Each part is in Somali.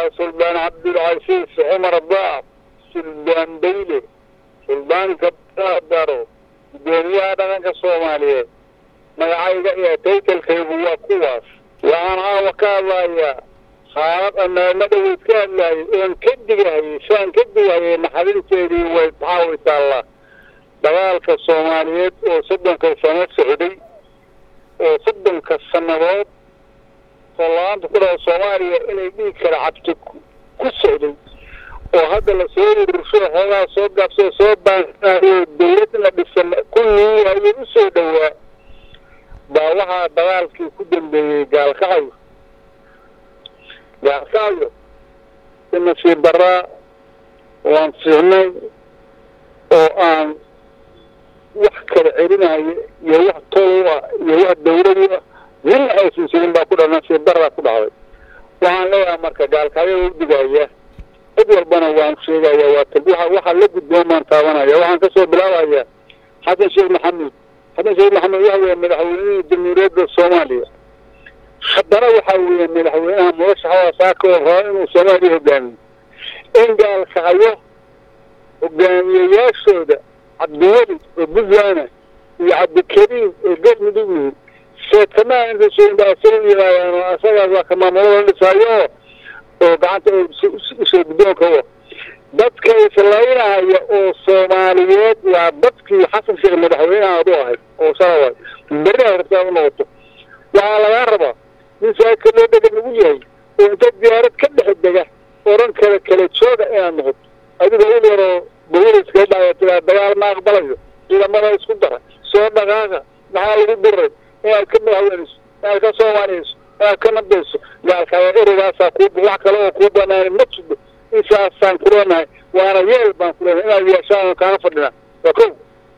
suldaan cabdilcasiis cumar daab suldaan bayle suldaanka daro gudoomiyaha dhaqanka soomaaliyeed magacayga iyo taytalkaygu waa kuwaas waxaan caawa ka hadlayaa xaalad amaama dhaweyd ka hadlaayay oon ka digahayay saan ka digahayay naxadinteedii way maxaa way taallaa dagaalka soomaaliyeed oo soddonka sano socday oo soddonka sannadood soolaanta ku dhaha soomaaliya inay dhiig kala cabto ku socday oo hadda lasoo urursho xoogaa soo gaabsoo soo baansanaayo dawlad la dhisan ku niiyayo u soo dhowaa baa waxaa dagaalkii ku dambeeyey gaalkacayo gaalkacayo si nasiib daraa waan fiicnay oo aan wax kala celinayo iyo wax tol ah iyo wax dawladu ah midna aysan jirin baa ku dha nasiib daraa ku dhacday waxaan leeyahay marka gaalkacyo u digaya cid walbana waan sheegaya waa t waxaa la gudboon baan taabanaya waxaan kasoo bilaabayaa xasan sheekh maxamuud xasan sheekh maxamuud waxa weeye madaxweynihii jamhuuriyadda soomaaliya haddana waxaa weeye madaxweynaha murashaxa saaka oo raba inuu soomaaliya hogaamiyo in gaalkacyo hogaamiyayaashooda cabdiweli oo puntland iyo cabdikariim oo galmudug yihiin seetamaa inta soinbaasoo yimaadaan oo asagaas waa ka maamulada dhisaayo oo gacanta usoo guddoonka u dadka islaynahaya oo soomaaliyeed waa dadkii xasan sheekh madaxweynaha adu ahayd oo shalaway berina rabtaa u noqoto waxaa lagaa rabaa nin saaka loo dhega lagu yahay oo inta diyaarad ka dhex dega oran kale kala jooga inaad noqoto adigoo il yaroo bawiliska dhaya tiraa dagaal ma aqbalayo ciidamada isku dara soo dhaqaaqa maxaa lagu diray inaad ka madaxweynayso inaad ka soomaaliyayso inaad ka nabdayso gaalkaya erigaasaa ku wax kale oo kuu banaana ma jido insaasaan kuleenahay waana yeel baan kuleenahay inaad yeeshaan kaana fadhinaa waa kow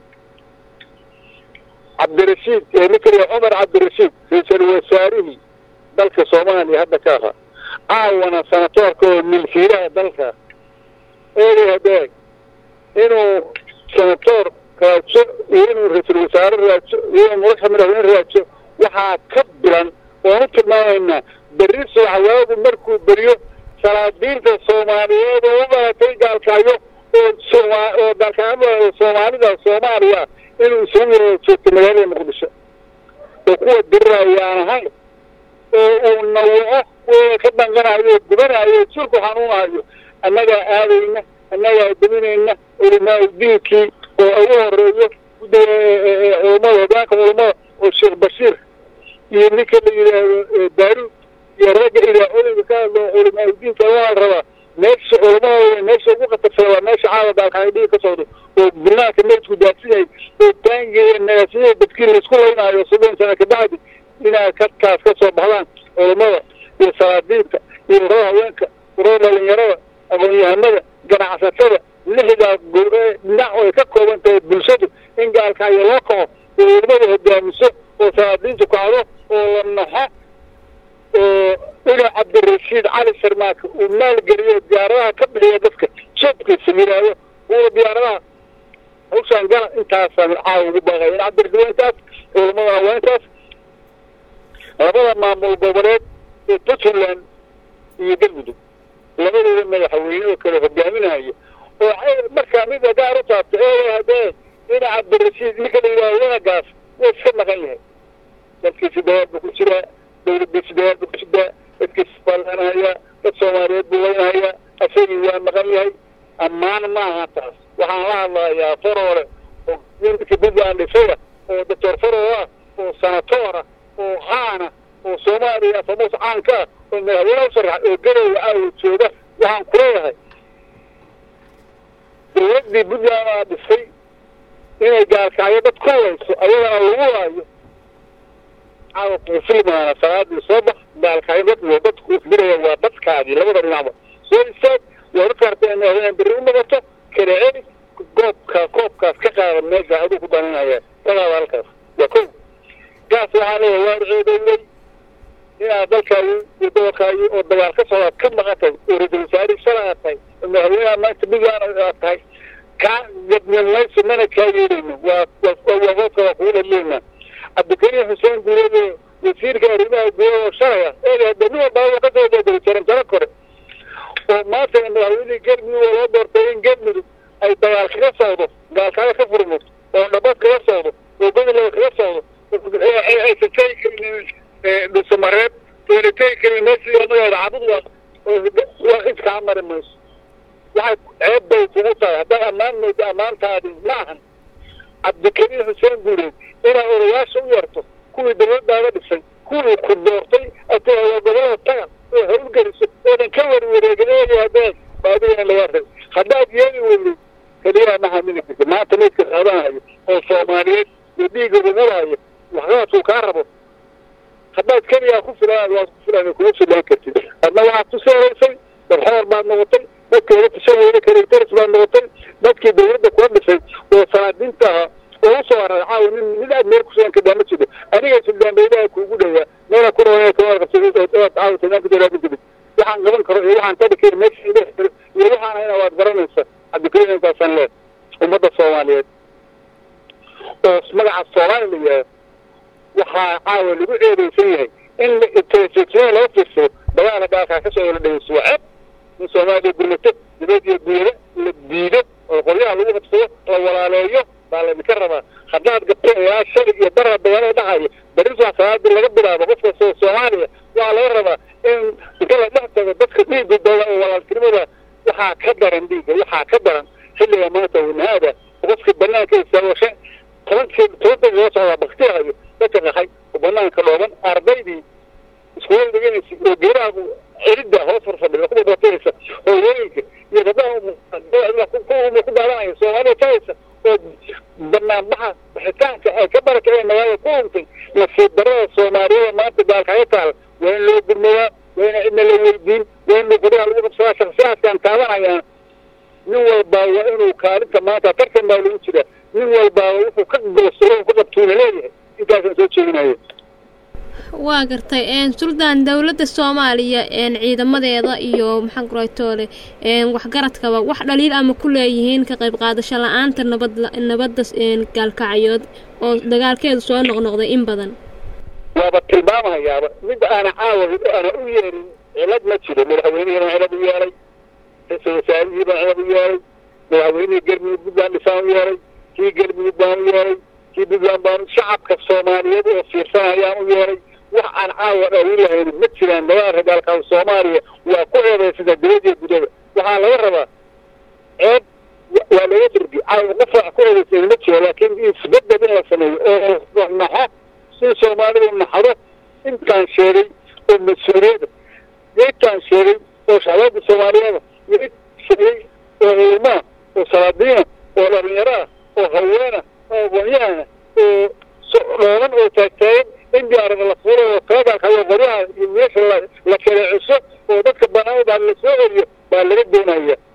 cabdirashiid nikriya cumar cabdirashiid ra-iisul wasaarihii dalka soomaaliya hadda ka ahaa caawana sanatoorka oo milkiilaha dalka eegay hadeeg inuu sanatoor raajo iyo inuu ra-iisul wasaare raajo iyo inuu murasha madaxweyne raajo waxaa ka bilan oonu tilmaamaynaa berri subaxwaagu markuu beriyo salaadiinta soomaaliyeed oo u baratay gaalkacyo oo soma oo gaalkacyo soomaalida soomaaliya inuu isugu yaro joogto magaalada muqdisho oo kuwa diriraya aan ahayn oo uu nawaco kuwa ka danqanayo oo gubanayo jirku xanuunayo annagaa aadayna annagaa duminayna culimaa diinkii oo ugu horeeyo culummada hogaanka culummada oo sheekh bashiir iyo ninka la yidhaahdo daaruud iyo ragga idaacooyinka ka hadlo culimaa diinka waa la rabaa meesha culummada meesha ugu khatarsan waa meesha caawa gaalkacyo dhiig ka socdo oo binaanka meydku daadsan yahay oo taangiya nagaasiyada dadkii laisku laynaayo soddon sana kabacdi inaad kadkaas ka soo baxdaan culummada iyo salaadiinta iyo urada haweenka urada dhalinyarada aqoon-yahanada ganacsatada lixdaa dhinac ay ka kooban tahay bulshadu in gaalkacyo loo kaco oo culimmada hogaamiso oo salaadiintu kacdo oo la naxo oo ina cabdirashiid cali sarmaaka uu maalgeliyo diyaaradaha ka bixiya dadka jabkiisa yidhaahdo uuna diyaaradaha hawshaan gala intaasaan caawa ugu baaqaya in cabdirashiid waa intaas culamadana waa intaas labada maamul goboleed ee puntland iyo galmudug labadooda madaxweyne oo kale hogaaminayo oo markaa mida gaar u taabto ee hadee ina cabdirashiid ninka la yidhahdo wanagaas waa iska maqan yahay dalkiisi dawaad buu ku jiraa dawladdiisi dawaad buu ku jiraa dadkiisi baalanhayaa dad soomaaliyeed buu leynhayaa asagii waa maqan yahay ammaan maaha taas waxaan la hadlayaa faroole oo ninka puntland dhisaya oo doctor faroo ah oo sanatoora oo caana oo soomaaliya famuus caanka ah oo madaxweyne u sharaxa oo garowa aawo jooga waxaan kuleeyahay dawladdii puntland aa dhisay inay gaalkacyo dad ku layso ayadana lagu laayo caawa kuufilmaana salaadii soo bax gaalkacyo dad dadku isdiraya waa dadkaadii labada dhinacba soo istaag waa dadka harta madaxweyne berri u noqoto kala celi goobka koobkaas ka qaada meesha aduu ku baninaya kagaada halkaas waa kow gaas waxaa leeyahay waa ceedeeyey inaad dalkaagi iyo gobolkaagi oo dagaal ka socdaad ka maqantay oo ra-isul wasaarihii shala aad tahay oo madaxweynaha maanta puntland aad tahay kaa gadnilmayso mana kaa yeelayno waa waa goobka waa kugu dhaliyeynaa cabdikariim xuseen guuleed wasiirka arrimaha gudaha oo shalay ah eega dani walbaa kasoo jeeday jaran jaro kore oo maanta madaxweynihii galmudug oo loo doortay in galmudug ay dagaal kaga socdo gaalkaaga ka furmo oo dhabad kaga socdo oo gobolada kaga socdo aysan tegi karin dhusamareeb ayna tegi karin meeshii anagooda cabud waa iskaa mari mayso waxay ceeb bay kugu tahay haddaad ammaan moodo ammaantaadi ma ahan cabdikariim xuseen guureed inaad odayaasha u yarto kuwii dawladdaada dhisay kuwii ku doortay waa gobolada taga oo hawlgeliso oodan ka warwareegin eeyo haddaad baadigana lagaa rab haddaad yeeli weyday keliyaa ma hamini karti maanta meydka qaadanayo oo soomaaliyeed iyo dhiigga rumulayo waxqabadkuu kaa rabo haddaad keliyaa ku filaan waad ku filaan kuma filaan kartid adna waxaad ku seeraysay darxoor baad noqotay dadkeeda fishan weyne kareteris baad noqotay dadkii dawladda kula dhisay oo salaadiinta ahaa oo usoo haray caawa nin mid aad meel kusugan kadaa ma jiro aniga suldaanbaydaha kuugu dhawaa meela ku rawa kama qabsaood caawa sanaanka daraadi jirid waxaan qaban karo iyo waxaan tadhi kari meesha iyo waxaan hayna waad garanaysa cabdikariim intaasaan leed ummadda soomaaliyeed oo magaca soomaali la yihaaho waxaa caawa lagu eedeysan yahay in telefisiyada laga fiirsado dagaala gaalkaa ka socdo la dhegeysto waa ceeb in soomaaliya gurmato dibad iyo guyado la diido oo qoryaha lagu qabsado la walaaleeyo baa laydinka rabaa haddaad gabto ilaa shalay iyo dara dagaalada dhacayo berisaa salaadii laga bilaabo qof kastoo soomaaliya waxaa laga rabaa in inta la dhex tago dadka dhiigooda oo walaaltinimada waxaa ka daran dhiigga waxaa ka daran xilliga maanta wanaada qofka banaanka istaago shan tobankii toban loo socdaa baktihayo dadka qaxay oo banaanka dhooban ardaydii iskuula dhiganaysa oo geeraha celidda hoos farfadhida kuwa batiraysa oo weelka iyo gabdhaha ku daadanaya soomaalida tahaysa oo banaanbaxa bixitaanka ay ka barakaceen magaalada ku huntay nasiib darada soomaaliyada maanta gaalkaga taal waa in loo gurmadaa waa ina cidna la weydiin waa in qoryaha lagu qabsadaa shaksiyaadkan taabanayaan nin walbaa waa inuu kaalinta maanta tartan baa lagu jiraa nin walbaa wuxuu ka goostay ku qabtuuna leeyahay intaasaan soo jeedinaya waa gartay suldaan dowladda soomaaliya ciidamadeeda iyo maxaan kuraytoole waxgaradkaba wax dhaliil ama ku leeyihiin ka qayb qaadasho la-aanta nabad nabadda gaalkacyood oo dagaalkeedu soo noqnoqday in badan waaba tilmaamahayaaba mid aana caawa ana u yeelin cilad ma jiro madaxweynihii baan cilad u yeelay ra-iisul wasaarihii baan cilad u yeelay madaxweynihii galmudug puntland dhisaan u yeelay kii galmudug baan u yeelay kii puntland baan shacabka soomaaliyeed oo fiirsanayaan u yeelay wax aan caawa dhawin lahayn ma jiraan dagaalka gaalkaa soomaaliya waa ku eedaysada dibadiyo gudada waxaa laga rabaa ceeb waa laga dirgi caawa qof wax ku eedaysan ma jiro laakiin isbedel in la sameeyo oo naxo si soomaalidu naxdo intaan sheegay oo mas-uuliyada intaan sheegay oo shacbaada soomaaliyeeda iyo int sheegay oo culmaa oo salaadiina oo dhalinyaro ah oo haweena oo aqoonyahana oo dhooban oo taagtaagan in diyaarada la fuuro oo tabagalkayo qoryaha iyo meesha la kala ciso oo dadka banaanada la soo celiyo baa laga doonaya